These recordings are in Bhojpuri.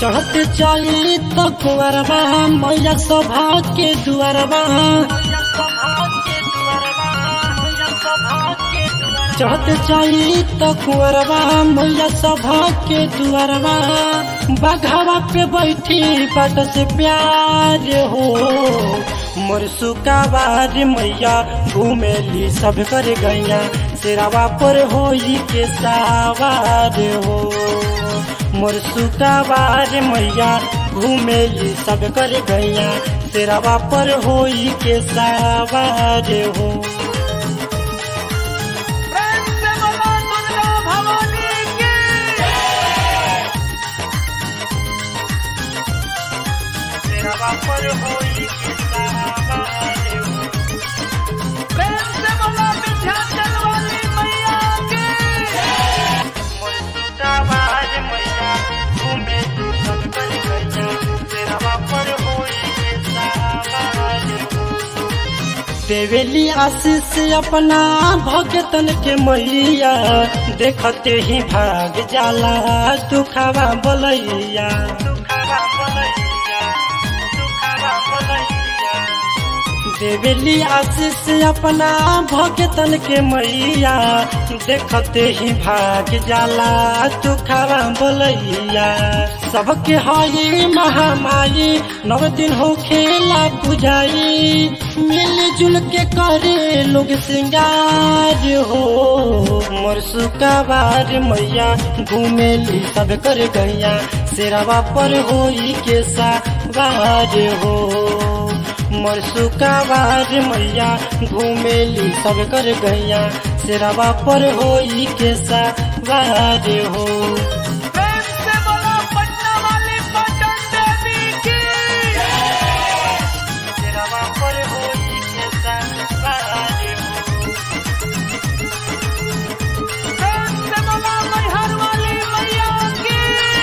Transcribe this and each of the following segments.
चढ़त चली तो कुंवरबा मैया सभा के दुआरबा चढ़त चली तो कुंवरबा मैया सभा के दुआरबा बघावा पे बैठी बट से प्यार हो मोर सुकाबार मैया घूमेली सब कर गैया सिरावा पर होई के सावार हो मोर सुकाबार मैया घूमेली सब कर गैया सिरावा पर होई के सावार हो प्रेम से बोलो दुर्गा भवानी की सिरावा पर होई के सावार हो प्रेम से बोलो विंध्याचल वाली मैया की मोर सुकाबार मैया घूमेली सब कर गैया सिरावा पर होई के सावार हो देवेली आशीष अपना भगतन के मैया देखते ही भाग जाला दुखावा बोलैया देवेली आशीष अपना भगतन के मैया देखते ही भाग जाला दुखावा बोलैया सबके हई महामाई नव दिन हो खेला पुजाई मिल जुल के करे लोग सिंगार हो मोर सुकाबार मैया घूमेली सब कर गैया सिरवा पर होई के सावार हो मोर सुकाबार मैया घूमेली सब कर गैया सिरवा पर होई के सावार हो प्रेम से बोलो पटना वाली पटन देवी की सिरवा पर होई के सावार हो प्रेम से बोलो मैहर वाली मैया की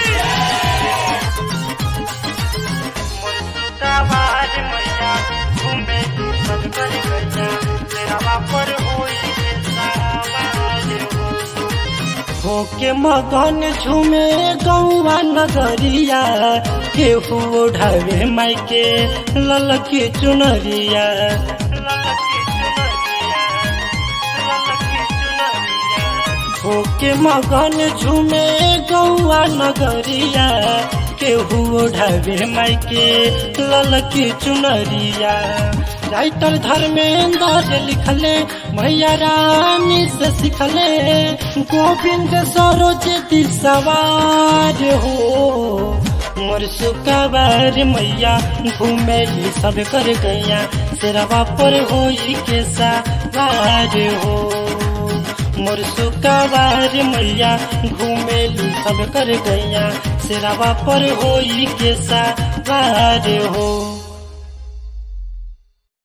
मोर सुकाबार मैया घूमेली सब कर गैया सिरवा पर होई के सावार हो होके मगन झूमे गौवा नगरिया केहू ओढ़ावे मायके ललकी चुनरिया होके मगन झूमे गौवा नगरिया केहू ओढ़ावे मायके ललकी चुनरिया राइटर धर्मेंद्र लिखले भैया रानी से सिखले गोविंद सरोज सवार हो मोर सुकाबार मैया घूमेली सब कर गैया सिरवा पर होई के सवार हो मोर सुकाबार मैया घूमेली सब कर गैया सिरवा पर होई के सवार हो